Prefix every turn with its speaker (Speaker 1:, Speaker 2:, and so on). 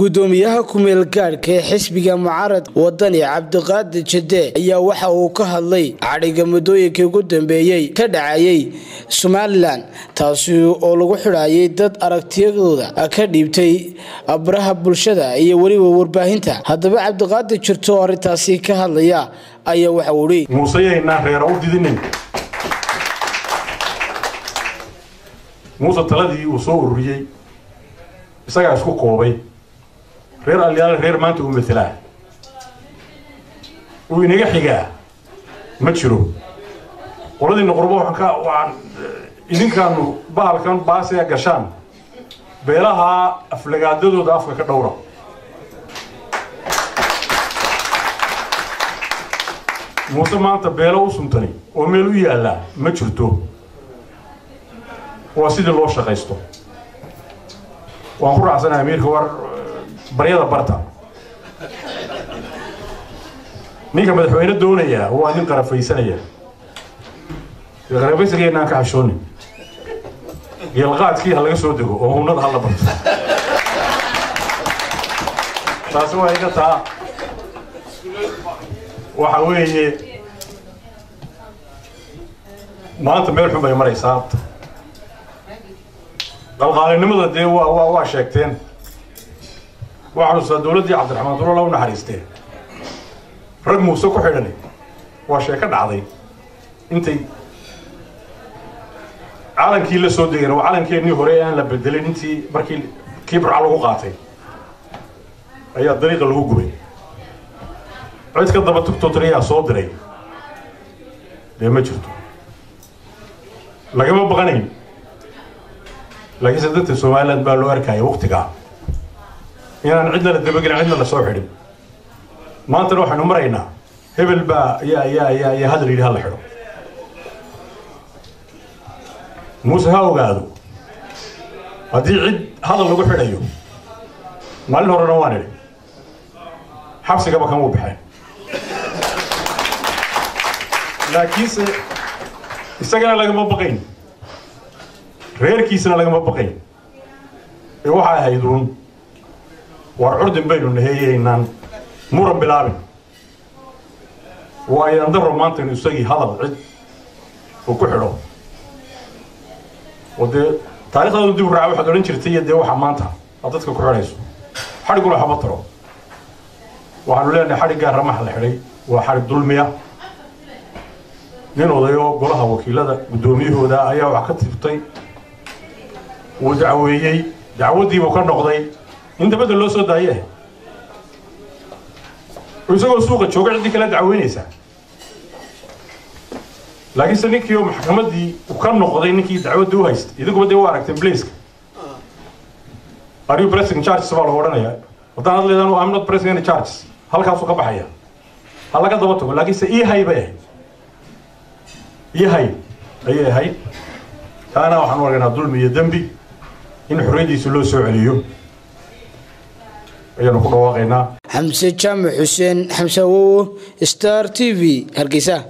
Speaker 1: gudoomiyaha kumeel gaadhka ee xisbiga mucaarad wadani cabdiqaadir jade ayaa waxa uu ka hadlay cadhiga muddooyinkii ugu dambeeyey ka dhacayay somalilan taasi oo lagu xidhaayay dad aragtiyadooda ka dhiibtay baraha bulshada iyo weliba warbaahinta haddaba cabdiqaadir jirto oo arrintaasi ka hadlaya ayaa waxa uu ihi
Speaker 2: muuseyaynaa reera u didinin muuse taladii uu soo ururiyey isagaa isku koobay reer alyaale reer maanta uu matelaa uu inaga xigaa ma jiro qoladiina qurbo waxaan ka waxaan idinkaanu bahalkan baasiga gashaan beelaha aflagaadadooda afka ka dhowra muuse maanta beelo u suntani oo meel u yaallaa ma jirto waa sidii loo shaqaysto waan ku raacsanaha amiirka war baryada barta ninka madaxweyne doonayaa waa nin qarafaysanaya qarafaysankeena aan ka xashoonin geelqaadkii ha laga soo dego oo hunnada ha la barto taasi waa iga taa waxa weeye maanta meel xun bay maraysaa qalqaalinimada dee waa waa waa sheegteen waxaa xusuustaa dowladdii cabdiraxmaan durola u naxariistee rag muuse ku xidhani waa sheeko dhacday intay calankii la soo degeen waa calankeenii hore aan la bedelin intii markii kii burca lagu qaatay ayaa dariiqa lagu gubay cid ka daba tugtootrayaa soo diray dee ma jirto lagama baqanayn laakiinse dadka somaliland baa loo arkaya waktigaa inaan cidna la dabagelin cidna la soo xidhin maantana waxaynu maraynaa hebel baa ayaa ayaa ayaa ayaa hadal yidhi hala xidho muuse ha ogaado haddii cid hadal lagu xidhayo maalin horena waan idhi xabsigaba kama u baxeen laakiinse isagana lagama baqayn reerkiisana lagama baqayn ee waxay ahayd uun war curdin baynu naheeyeynaan muran bilaabin waa ayaan daro maanta inu isagii hadal cid uu ku xidho oo dee taarikhdaadu dib u raaca waxaad odhan jirtay iyo dee waxa maanta aad dadka ku xidhayso xadhiguna haba taro waxaanu leenahay xadhiggaa ramax la xidhay waa xadhig dulmiya nin odayo golaha wakiilada guddoomiyahooda ayaa wax ka tirtay wuu dacweeyey dacwaddiibuu ka noqday in dabadda loo soo daaye isagoo suuqa jooga ciddii kala dacweynaysaa laakiinse ninkii oo maxkamaddii u ka noqday ninkii dacwaddii u haystay idinkuba dee u aragteen blaceka are you pressing charges baa lagu odhanayaa haddaan ad leedaan I'm not pressing any charges halkaasuu ka baxaya ha laga daba tago laakiinse ii hay bay ahayd ii hay ayay ahayd taana waxaan u argaynaa dulmi iyo dembi in xorriyaddiisa loo soo celiyo ayaanu ku dhawaaqaynaa
Speaker 1: xamse jaamac xuseen xamse awowo star t v hargeysa